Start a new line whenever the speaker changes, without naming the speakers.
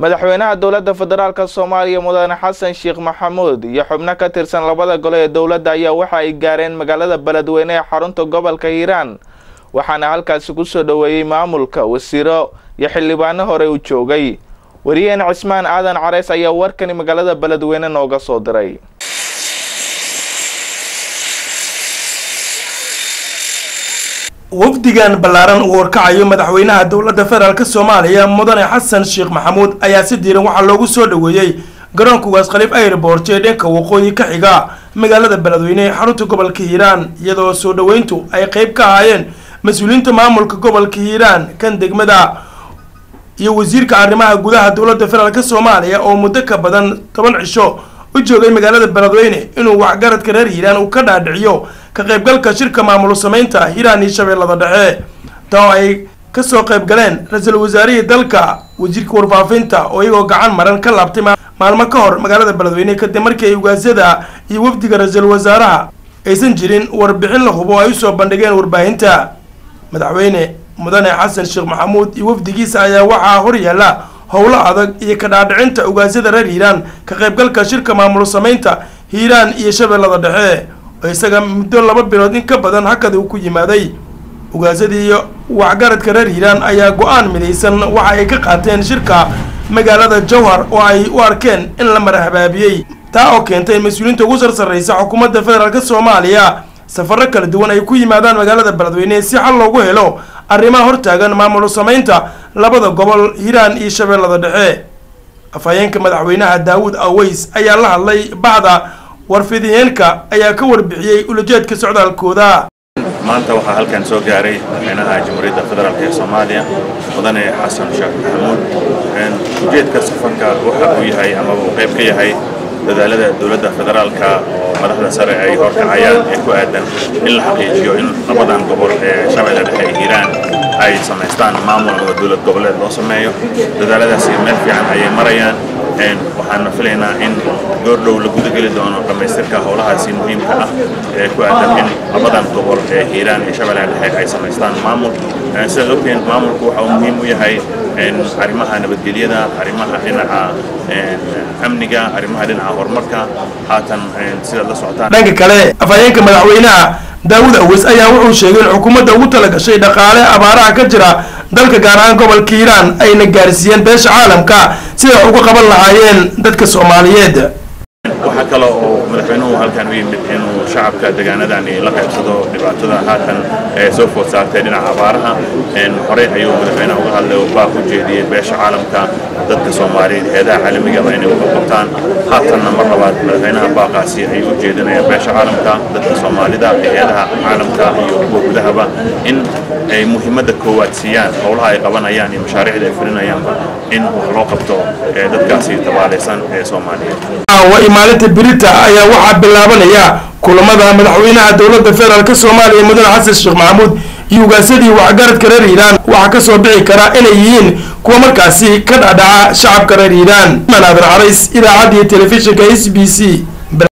madaxweynaha dowladda federaalk soomaaliya mudane xasan sheekh maxamuud iyo xubno ka tirsan labada gole ee dowladda ayaa waxa ay gaareen magaalada beledweyne ee xarunta gobolka hiiraan waxaana halkaasi ku soo dhoweeyey maamulka wasiiro iyo xildhibaano hore u joogay wariyaheen cismaan aadan careys ayaa warkani magaalada beledweyne nooga soo diray
wafdigan ballaaran uu horkacayo madaxweynaha dowladda federaalk soomaaliya mudane xasan sheekh maxamuud ayaa si diiran waxaa loogu soo dhoweeyey garoonka waas khaliif airport ee dhanka waqooyi ka xiga magaalada beledweyne ee xarunta gobolka hiiraan iyadoo soo dhoweyntu ay qeyb ka ahaayeen mas-uuliyiinta maamulka gobolka hiiraan kan degmada iyo wasiirka arrimaha gudaha dowladda federaalk soomaaliya oo muddo ka badan toban cisho u joogay magaalada beledweyne inuu waxgaradka reer hiiraan uu ka dhaadhiciyo ka qaybgalka shirka maamul sameynta hiiraan iyo shabeellada dhexe taa oo ay kasoo qayb galeen ra-iisul wasaarihii dalka wasiirka warfaafinta oo iyagoo gacan maran ka laabtay maalmo ka hor magaalada beledweyne kadib markii ay ugaasyada iyo wafdiga ra-iisul wasaaraha aysan jirin warbixin la hubo ay usoo bandhigeen warbaahinta madaxweyne mudane xasan sheekh maxamuud iyo wafdigiisa ayaa waxaa hor yaalla howlo adag iyo ka dhaadhicinta ugaasyada reer hiiraan ka qaybgalka shirka maamul sameynta hiiraan iyo shabeellada dhexe oo isaga muddo laba bilood in ka badan hakada uu ku yimaaday ugaasadii iyo waxgaradka reer hiiraan ayaa go-aan midaysan waxa ay ka qaateen shirka magaalada jowhar oo ay u arkeen in la marhabaabiyey taa oo keentay mas-uuliyiinta ugu sarsarreysa xukuumadda federaalk soomaaliya safarro kala duwan ay ku yimaadaan magaalada beledweyne si xal loogu helo arrimaha hortaagan maamul sameynta labada gobol hiiraan iyo shabeellada dhexe afhayeenka madaxweynaha daawud aweys ayaa la hadlay bacda warfidiyeenka ayaa ka warbixiyey ulajeedka socdaalkooda
maanta waxaa halkan soo gaaray madaxweynaha jamhuuriyadda federaalk ee soomaaliya mudane xasan sheekh maxamuud ujeedka safarka waxa uu yahay ama uu qayb ka yahay dadaalada dowladda federaalka oo madaxda sare ay horkacayaan ee ku aadan in la xaqiijiyo in labadan gobol ee shabeelle dhexe ee hiiraan ay samaystaan maamul oo dowlad goboleed loo sameeyo dadaaladaasi meel fiican ayay marayaan waxaana filaynaa in goordhow la gudageli doono dhammaystirka howlahaasi muhiimka ah ee ku aadan in labadan gobol ee hiiraan iyo shabeelle dhexe ay samaystaan maamul sidaad ogteen maamulku waxa uu muhiim u yahay arrimaha nabadgelyada arrimaha dhinaca amniga arrimaha dhinaca horumarka haatan sidaad la socotaan
dhanka kale afhayeenka madaxweynaha daawud aweys ayaa wuxuu sheegay in xukuumadda ugu talagashay dhaqaale abaaraha ka jira dalka gaar ahaan gobolka hiiraan ayna gaarsiiyeen beesha caalamka sida wax uga qaban lahaayeen dadka soomaaliyeed
waxaa kale oo madaxweynuhu halkan u yimid inuu shacabka deegaanadani la qaybsado dhibaatada haatan ee soo food saartay dhinaca abaaraha horey ayuu madaxweynaha uga hadlay oo baaq u jeediyey beesha caalamka dadka soomaaliyeed heedaha caalamigaba inay uga qabtaan haatanna mar labaad madaxweynaha baaqaasi ayuu u jeedinayaan beesha caalamka dadka soomaalida heedaha caalamka iyo kuwa gudahaba in ay muhiimadda koowaad siiyaan howlaha ay qabanayaan iyo mashaariicda ay fulinayaanba in wax loo qabto dadkaasi tabaalaysan ee soomaaliyeed
maalinta birita ayaa waxaa bilaabanaya kulamada madaxweynaha dowladda federaalk soomaaliya mudane xasan sheekh maxamuud iyo ugaasadii waxgaradka reer hiiraan waxaa kasoo bixi karaa inay yihiin kuwa markaasi ka dhadhaca shacabka reer hiiraan manaadir carays idaacadda iyo telefishinka s b c